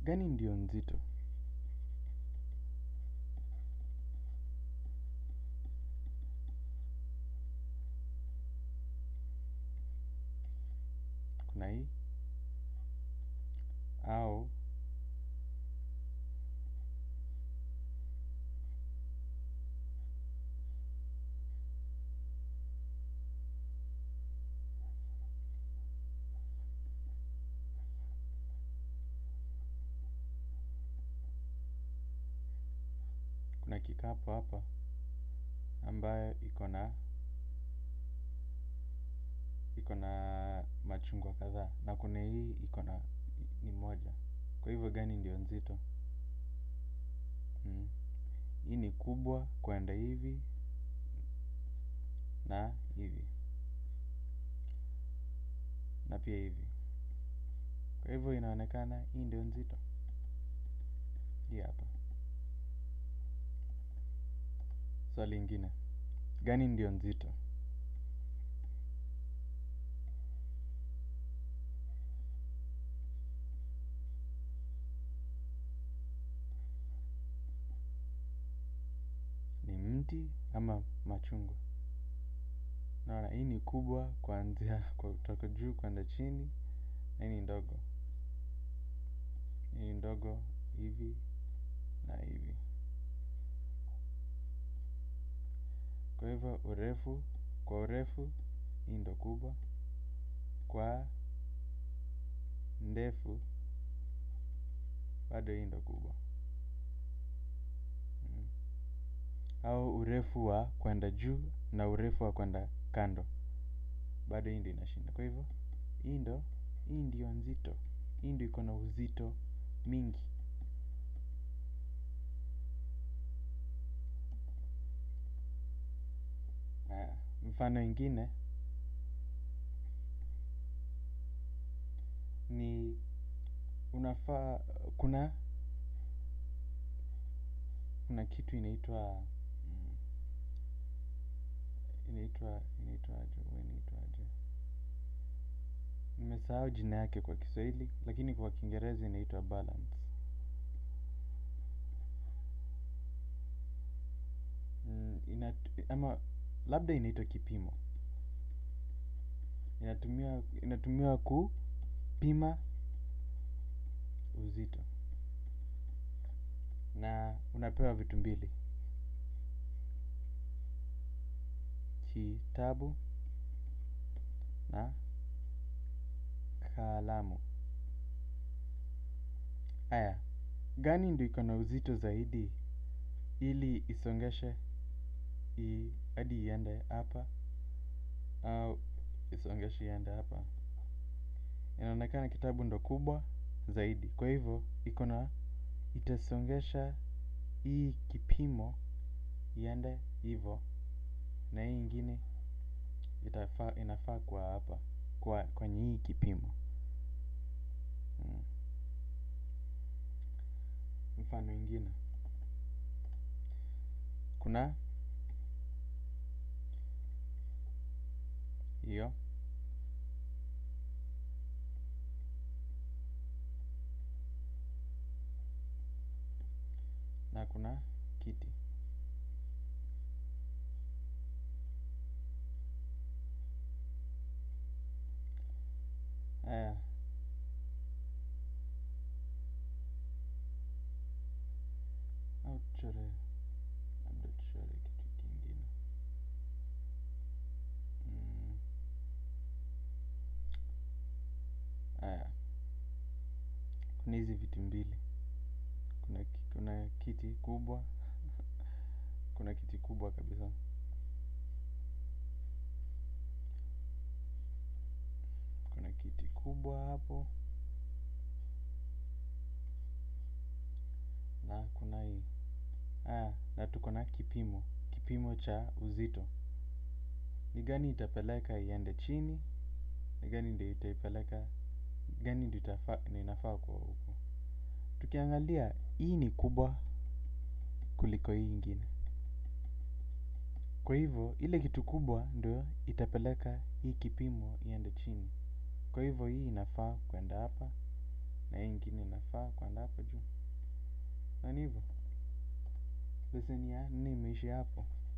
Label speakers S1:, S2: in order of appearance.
S1: gani ndio nzito? Kuna hii au kuna kikapu hapa ambayo iko na iko na machungwa kadhaa na kuna hii iko na ni moja. Kwa hivyo gani ndio nzito? Hii ni kubwa kwenda hivi na hivi na pia hivi. Kwa hivyo inaonekana hii ndio nzito. Hii hapa. Swali ingine. Gani ndio nzito? Ni mti ama machungwa? Naona hii ni kubwa kuanzia kutoka juu kwenda chini na hii ni ndogo. Hii ni ndogo hivi na hivi. Kwa hivyo urefu, kwa urefu hii ndio kubwa. Kwa ndefu bado hii ndio kubwa. Au urefu wa kwenda juu na urefu wa kwenda kando. Bado hii ndio inashinda. Kwa hivyo hii ndio, hii ndio nzito. Hii ndio iko na uzito mingi. Mfano ingine ni unafaa kuna kuna kitu inaitwa inaitwa inaitwa aje huwa inaitwa aje. Nimesahau jina yake kwa kiswahili lakini kwa kiingereza inaitwa balance. Ama labda inaitwa kipimo. Inatumiwa kupima uzito. Na unapewa vitu mbili. Kitabu na kalamu. Haya, gani ndio iko na uzito zaidi ili isongeshe hadi iende hapa au isongeshe iende hapa. Inaonekana kitabu ndio kubwa zaidi. Kwa hivyo, iko na itasongesha hii kipimo iende hivo na hii ingine inafaa kuwa hapa kwenye hii kipimo. Mfano ingine. Kuna hiyo na kuna kiti. Haya. Au tuchore labda tuchore kitu kingine. Haya. Kuna hizi vitu mbili. Kuna kiti kubwa. Kuna kiti kubwa kabisa. Kuna kiti kubwa hapo. Na kuna hii. Haya. Na tuko na kipimo. Kipimo cha uzito. Ni gani itapeleka iende chini. Ni gani ndio itaipeleka. Gani ndio inafaa kuwa huku. Tukiangalia hii ni kubwa kuliko hii ingine. Kwa hivyo ile kitu kubwa ndio itapeleka hii kipimo iende chini. Kwa hivyo hii inafaa kwenda hapa na hii ingine inafaa kwenda hapa na ni hivyo leseni ya nne imeishia hapo.